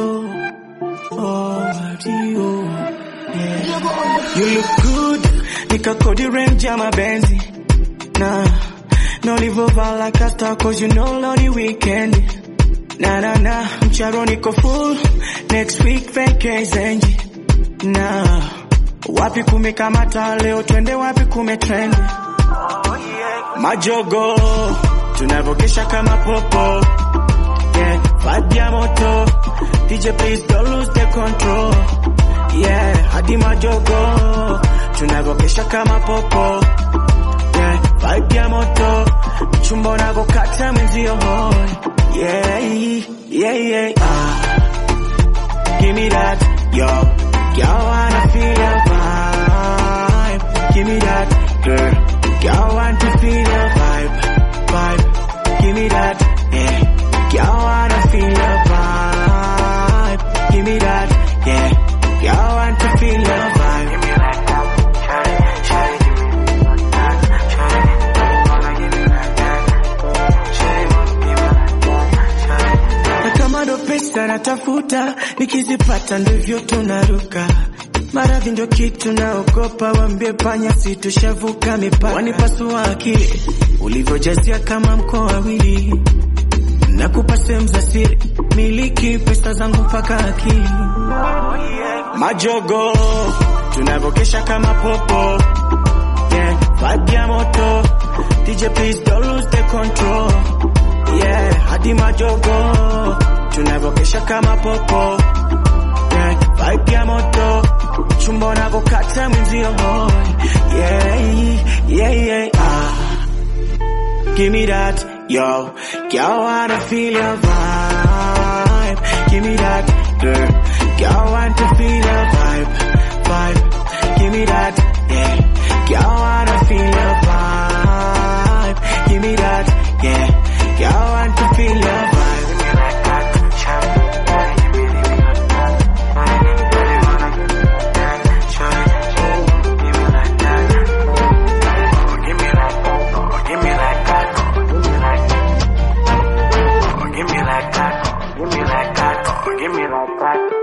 oh, Dio. Yeah. You look good, nikakodi range ya mabenzi na na ulivovaa like a star cause you know lonely weekend na na na mcharo niko full next week vacation na wapi kumekamata leo twende wapi kumetrend majogo tunavokesha kama popo yeah vibe ya moto DJ please don't lose the control yeah hadi majogo tunavokesha kama popo yeah vibe ya moto chumba unavokata mwenzio hoi yeah yeah yeah ah give me that yo girl wanna feel your vibe give me that girl girl want to feel your vibe vibe give me that yeah girl wanna feel your vibe give me that yeah girl want to feel your vibe give me like that shawty shawty give me like that shawty wanna give me like that shawty wanna give me like that shawty na kama ndo pesa natafuta nikizipata ndivyo tunaruka maradhi ndio kitu naogopa wambie panya situshavuka mipaka wanipasua akili ulivyojazia kama mkoa wawili nakupa sehemu za siri miliki pesa zangu mpaka akili majogo tunavokesha kama popo yeah, vibe ya moto DJ please don't lose the control yeah, hadi majogo tunavokesha kama popo yeah, vibe ya moto chumba unavokata mwenzio hoi yeah, yeah, yeah, ah. Give me that, yo. Girl, wanna feel your vibe. Give me that, girl. Girl, want to feel your vibe, vibe. Give me that, yeah. Girl, wanna feel your vibe. Give me that, yeah. Girl, want to feel your vibe. Give me like that, shawty. Give me, give me like that. Shawty, wanna give me like that. Shawty, give me like that. Give me like that. Give me like that. Give me like that. Give me like that. Give me like that. Give me like that.